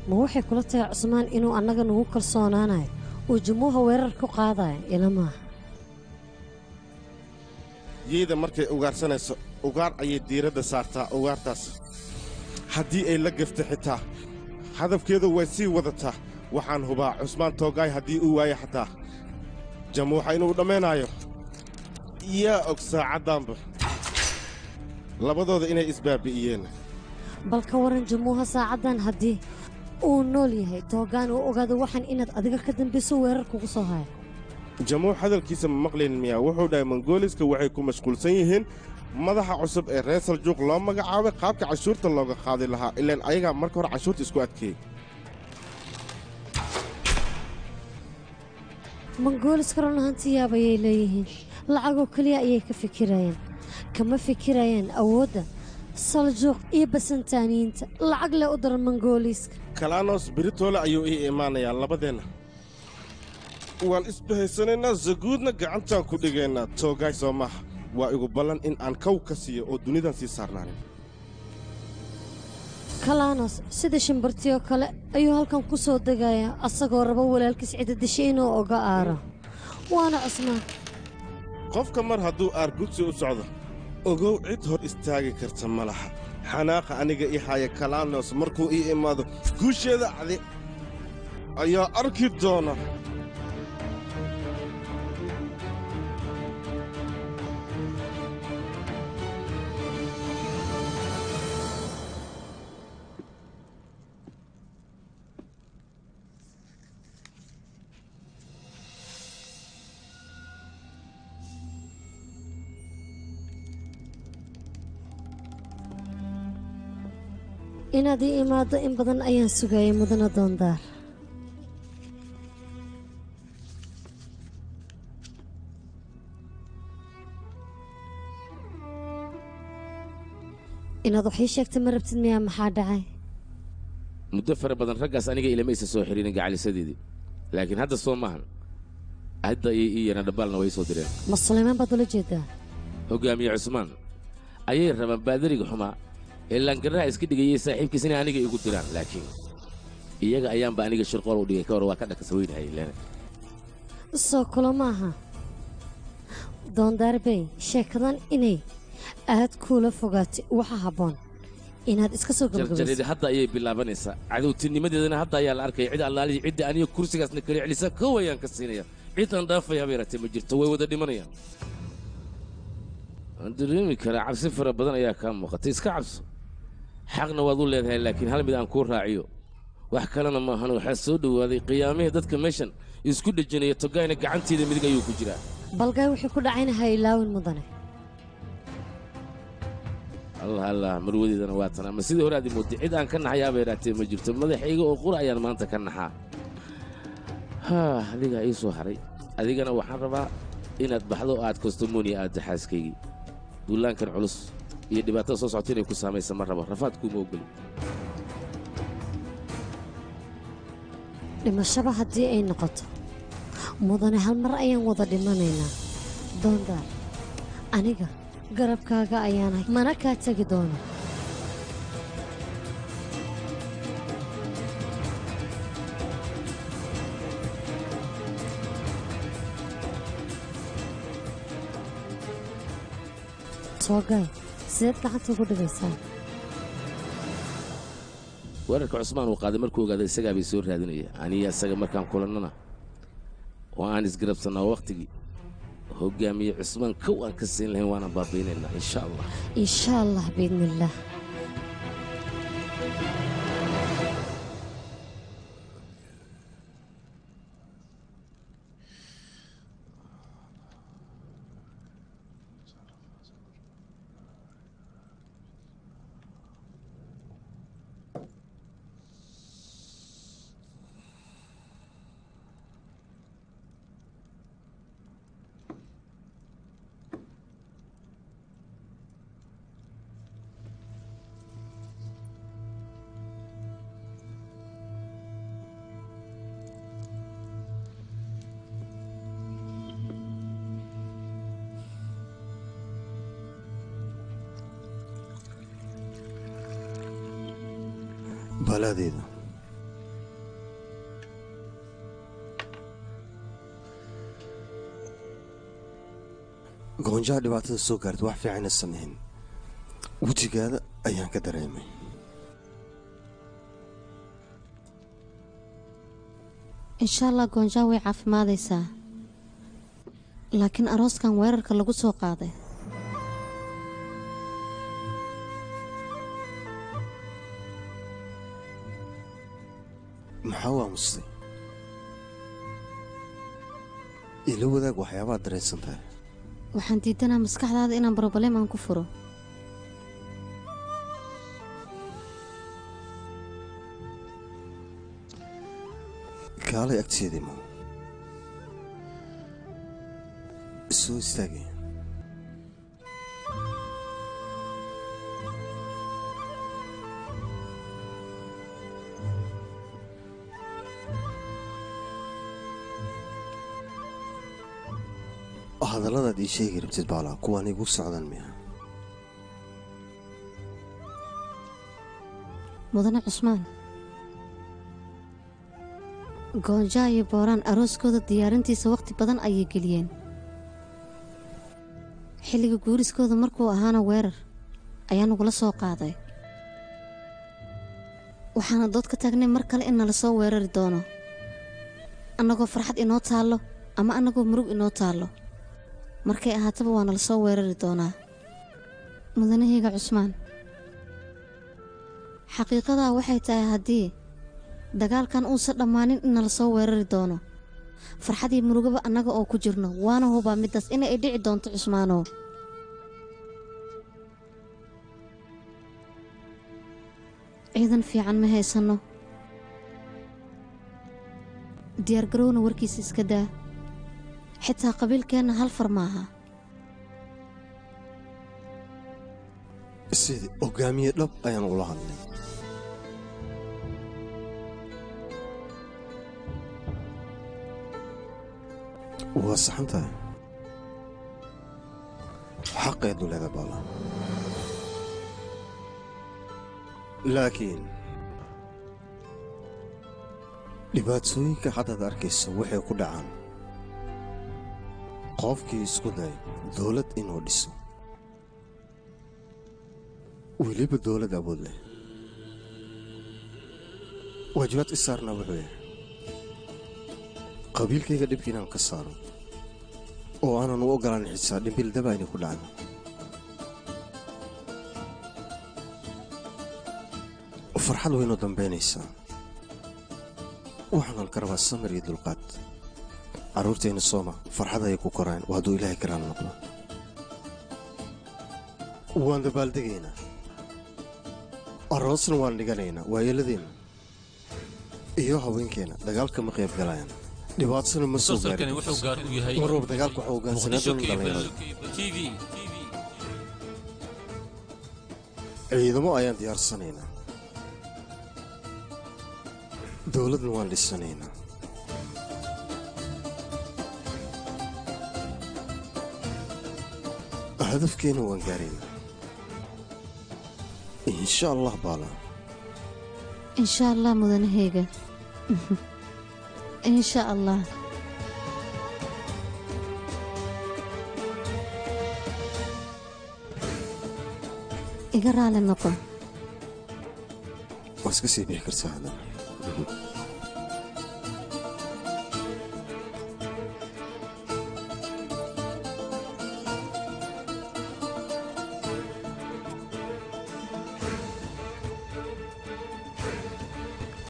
ma waxay kula tahay cusmaan inuu annaga nagu kalsoonaanayo uu jumuuha weerar ku qaadayo ila maaha yeyda markay ugaarsanayso ugaar ayay diiradda saartaa ugaartaas haddii ay la gafta xitaa hadafkeedu way sii wadataa waxaan hubaa cusmaan toogaay haddii uu waayo xataa jamuuxa inuu dhammaynaayo yaa og saacaddaanba labadooda inay isbaabi'iyeen bal ka waran jumuuha saacaddan haddii uu nool yahay toogaan uu ogaado waxaan inaad adiga ka dambayso weerar kugu soo haya jamuux hadalkiisa ma maqlaynin miyaa wuxuu dhahay mongooliska waxay ku mashquulsan yihiin madaxa cusub ee reer saljuuq loo magacaabay qaabka cashuurta looga qaadi lahaa ilaan ayagaa marka hore cashuurta isku adkeeyey mongooliska run ahaantii yaab ayay leeyihiin lacagoo keliya ayay ka fikirayaan kama fikirayaan awoodda saljuuq iyo basantaaniyiinta lacag leh u daran mongooliiska kalaanos beritoole ayuu ii imaanayaa labadeenna waan isbahaysanaynaa zaguudna gacantaan ku dhigaynaa toogaay soo maaha waa igu ballan in aan kow ka siiyo oo dunidan sii saarnaanin kalaanos sida shimbartiyoo kale ayuu halkan ku soo degayaa asagoo raba walaalkiis cidadisha inuu oga aaro waana cusmaan qofka mar hadduu aargudsi u socdo ogow cid hor istaagi karta ma laha xanaaqa aniga ii haya kalaanos markuu ii imaado guusheeda cadi ayaa arki doona inaad ii imaaddo in badan ayaan sugayay mudana doondaar inaad wax ii sheegta ma rabtid miyaa maxaa dhacay muddo fara badan raggaas aniga ilamaysa soo xidhiinin gacalisadeedii laakiin hadda soo maahan hadda iyo ii yana dhabbaalna way soo direen ma sulaymaan baad ula jeedaa hoggaamiye cusmaan ayay rabaan baadariga xumaa ee laangarraha iska dhigayay saaxiibkiis inay aniga igu diraan laakiin iyaga ayaanba aniga shirqool u dhigay ka hor waa ka dhakasa weynahay leene soo kulo maaha doondaar bey sheekadan inay aad kuula fogaatay waxa habboon inaad iska soo jarjareedi gabagabayso hadda ayay bilaabanaysaa cadowtinimadeedana hadda ayaa la arkaya cid allaalihii cidda aniga kursigaasna kala celisa kow ayaan ka siinaya cid aan dhaafaya haba yaratee ma jirto way wada dhimanayaan waan dareemi karaa cabsi fara badan ayaa kaa muuqatay iska cabso xaqna waad u leedahay laakiin hal mid aan kuu raaciyo wax kalena maahan waxaa soo dhowaaday qiyaamihii dadka meeshan isku dhejinaya togaayna gacanteeda midig ayuu ku jiraa balgaay wixii ku dhacayna ha ilaawin mudane allah allah marwadeedana waa tan ama sidii hore aad moodday cid aan ka naxayaaba yadhaatee ma jirto madaxayga oo qura ayaan maanta ka naxaa haa adigaa ii soo haray adigana waxaan rabaa inaad baxdo oo aad kostomonia aadda xaaskaygii duulaankan culus iyo dhibaatada soo socota inay ku saamaysa ma rabo rafaad kuuma ogoli dhimashaba haddii ay noqoto mudane hal mar ayaan wada dhimanaynaa doondaar aniga garabkaaga ayaanahay mana kaa tegi doono soogaay sideed gacanta ugu dhigaysaa weerarka cusmaan uu qaaday markuu ogaaday isagaa bay soo raadinaya aniya isaga markaan kulannana oo aan isgarabsannaa wakhtigii hoggaamiye cusmaan kow aan ka siin lahayn waana baabaynaynaa insha allah insha allah biidni illaah balaadeeda goonjaha dhibaatada soo gaarta wax fiican aysan ahayn wejigaada ayaan ka dareemay insha allah goonjaa way caafimaadaysaa laakiin arooskan weerarka lagu soo qaaday maxaa u aamustay ila wadaag waxyaabaad dareensan tahay waxaan diidanaa maskaxdaada inaan broblem aan ku furo kaalay agteedii ma soo istaagay hadalladaad ii sheegi rabtid baalaa kuwaan igu socdaan miya mudane cusmaan goonjaa iyo booraan arooskooda diyaarintiisa wakhti badan ayay geliyeen xilliga guuriskooda markuu ahaana weerar ayaa nagula soo qaaday waxaana dood ka taagnay mar kale in nala soo weerari doono annagoo farxad inoo taallo ama annagoo murug inoo taallo markay ahaataba waa nala soo weerari doonaa mudanahayga cusmaan xaqiiqadaa waxay tahay haddii dagaalkan uusan dhammaanin in nala soo weerari doono farxadii murugaba annaga oo ku jirno waana hubaa middaas inay dhici doonto cusmaanow ciidan fiican ma haysanno diyaargarowna warkiisa iska daa xitaa qabiilkeenna hal far maaha sidii hogaamiye dhab ayaan ula hadlay waa saxan tahay xaqeedu leeda baala laakiin dhibaatooyinka haddaad arkayso waxay ku dhacaan qofkii isku day dawlad inuu dhiso weliba dawlad awood leh waajibaad i saarna wuxuu yahay qabiilkayga dhibka inaan ka saaro oo aanan u ogolaan xisaa dhimbil daba inay ku dhacdo farxad waynoo dambaynaysaa waxaanan ka rabaa samir iyo dulqaad carruurteenna sooma farxad ayay ku koraan waa hadduu ilaahay karaal noqdo waan dabaaldegaynaa aroosna waan dhiganaynaa waayeeladeenna iyo haweenkeenna dagaalka ma qayb galayaan dhibaatasana ma soo musalsalkani wuxuu gaar u yahay marwab dagaalka waxa ogaansanaa muqdisho doona cable dhalinyarada tv ciidamo ayaan diyaarsanaynaa dowladna waan dhisanaynaa hadafkeena waan gaaraynaa insha allah baala insha allah mudanahayga insha allah iga raali noqo waa iska sii bixi kartaa haddana